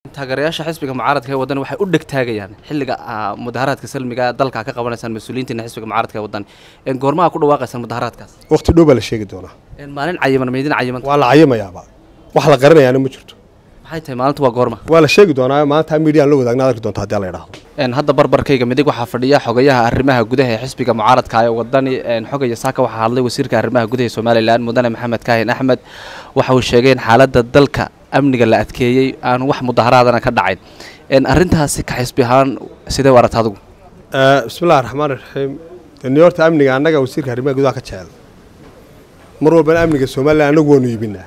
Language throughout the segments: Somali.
taageerayaasha xisbiga mucaaradka ee wadani waxay u dhegtaagayaan xilliga ah, mudaharaadka salmiga dalka ka qabanaysaan mas-uuliyiintiina xisbiga mucaaradka ee wadani Een, goormaha ku dhawaaqaysaan mudaharaadkaas waqti dhow baa la sheegi doonaa Een, maalin cayiman maydin cayiman waa la cayamayaaba wax la qaranayaana ma jirto maxay tahay maalintu waa goorma waa la sheegi doonaa maanta midiyan la wadaagna arki doonta haddii la idhaahdo Een, hadda barbarkayga midig waxaa fadhiya xogayaha arrimaha gudaha ee xisbiga mucaaradka ee wadani Een, xogaya saaka waxaa hadlay wasiirka arrimaha gudaha ee somalilan mudane maxamed kaahin axmed waxa uu sheegay in xaaladda dalka amniga la adkeeyey aan wax mudaharaadana ka dhacayn Een, arrintaasi ka xisbi ahaan sidee u aragta adigu bismillahi raxmaan raxiim ni horta amniga annaga wasiirka arrimaha gudaha ka jecel mar walbana amniga somalilan annagu waanu iibinaa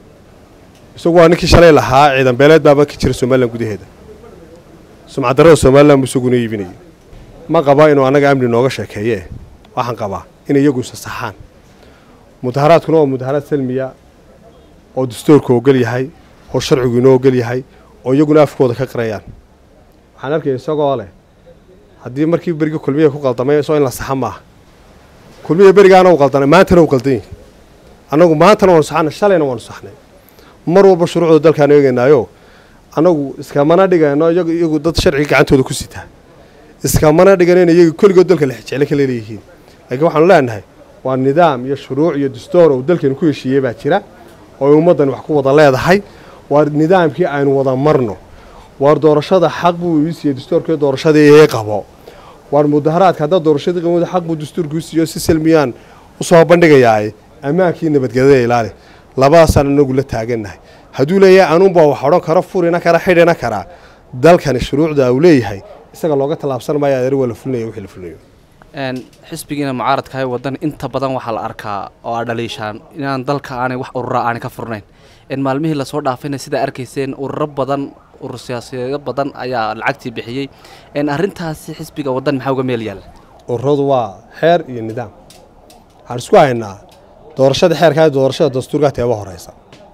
isagu waa ninkii shalay lahaa ciidan beeleed baaba ka jira somalilan gudaheeda sumcadarrada somalilan buu isaguna iibinayay ma qaba inuu annaga amni nooga sheekeeye waxaan qabaa inay iyagu isa saxaan mudaharaadkuna waa mudaharaad salmiya oo dastuurka ogol yahay oo sharcigu inoo ogol yahay oo iyaguna afkooda ka qirayaan waxaan arkaya isagoo leh haddii markii beriga kulmiya ku qaldamay soo in la saxa maaha kulmiya berigaana u qaldanay maantana u qaldan yihin annagu maantana waanu saxana shalayna waanu saxnay mar walba shuruucda dalkaanu eegaynaayo annagu iskamana dhigayno iyagu iyagu dad sharciga gacantooda ku sitaa iskamana dhiganayno iyagu keligood dalka lexjeclo ka leeleeyihiin laakiin waxaanu leenahay waa nidaam iyo shuruuc iyo dastuur uu dalkeenu ku heshiiyey baa jira oo ay ummaddan wax ku wada leedahay waa nidaamkii aynu wada marno waar doorashada xaq buu ii siiyey dastuurkii doorashadii ee qabo waar mudaharaadka haddaa doorashadii qabo xaq buu dastuurkii u siiyo si salmiyaan usoo bandhigayaa ammaankii nabadgelyada ilaali labadaasaan anagu la taagannahay hadduu leeyahay anuunbaa wax odhan karo furina kara xidhina karaa dalkani shuruucda uu leeyahay isaga looga tallaabsan maayo adeer waa la fulinaya wixii la fulinayo Een, xisbigiina mucaaradka ee wadani inta badan waxaa la arkaa oo aa dhaliishaan inaan dalka aanay wax urura aanay ka furnayn in maalmihii lasoo dhaafayna sidaa arkayseen ururo badan urur siyaasadeedo badan ayaa lacagtii bixiyey in arrintaasi xisbiga wadani maxaa uga meel yaalla ururadu waa xeer iyo nidaam waxaan isku haynaa doorashada xeerkaa iyo doorashada dastuurkaa teeba horeysa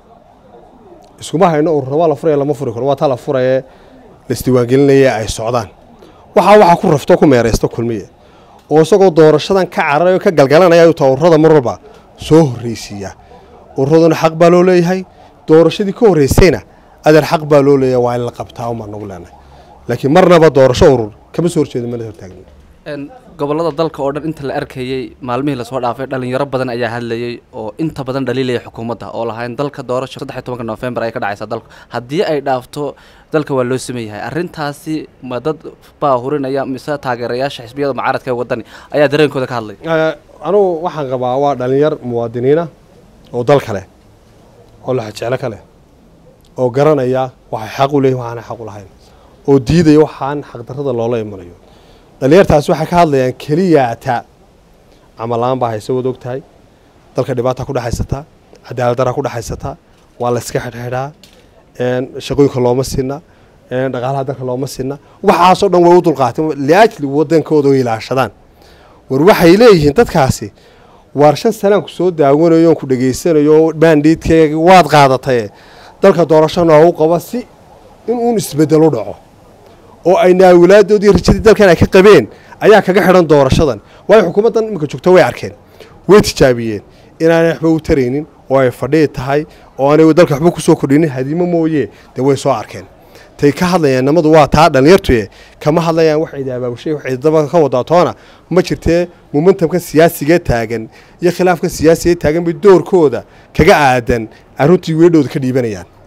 iskuma hayno urura waa la furaya lama furi karo waa taa la furaye la isdiiwaangelinaya ay socdaan waxaa waxaa ku rafto ku meeraysta kulmiye oo isagoo doorashadan ka cararayo ka galgalanaya ayuu taa ururada mar walba soo horreysiiya ururaduna xaq baa loo leeyahay doorashadii ka horreysayna adeer xaq baa loo leeyahay waa in la qabtaa umaan nagu leenahay laakiin marnaba doorasho urur kama soo horjeeda mana hortaagna Een, gobollada dalka oo dhan inta la arkayey maalmihii lasoo dhaafay dhalinyaro badan ayaa hadlayey oo inta badan dhaliilaya xukuumadda oo lahayn dalka doorasho saddex iyo tobanka noofembar ay ka dhacaysaa dalku haddii ay dhaafto dalka waa loo sameeyahay arrintaasi ma dad baa hurinaya mise taageerayaasha xisbiyada mucaaradka ee wadani ayaa dareenkooda ka hadlay anugu waxaan qabaa waa dhalinyar muwaadiniina oo dal kale oo laxajeclo kale oo garanaya waxay xaq u leeyihin waxaana xaq u lahayn oo diidaya waxaan xaqdarrada loola imanayo dhalinyartaasi waxay ka hadlayaan keliyaata camalaan baa hayse wad og tahay dalka dhibaata ku dhexaysataa cadaaladdaraa ku dhexaysataa waa la iska xidhxidhaa shaqooyinka looma sinna dhaqaalaha dalka looma sinna waxaasoo dhan way u dulqaateen liajli wadankooda oo ilaashadaan war waxay leeyihiin dadkaasi waar shan sanaanku soo daawanayo oon ku dhegaysanayo baandhiidkeega waad qaadataye dalka doorasho noogu qaba si in uun isbedel u dhaco oo ay naawilaadoodii rajadii dalkan ay ka qabeen ayaa kaga xidhan doorashadan waayo xukuumaddan iminka joogto way arkeen way tijaabiyeen inaanay waxba u taraynin oo ay fadhii tahay oo aanay dalka waxba kusoo kordhinin hadimo mooye dee way soo arkeen tay ka hadlayaan namadu waa taa dhalinyartuye kama hadlayaan wax cidi abaabushay wax cidaba ka wadaa toona ma jirtee momentamka siyaasigee taagan iyo khilaafka siyaasiga taagan bay doorkooda kaga aadan aruntii weedhooda ka dhiibanayaan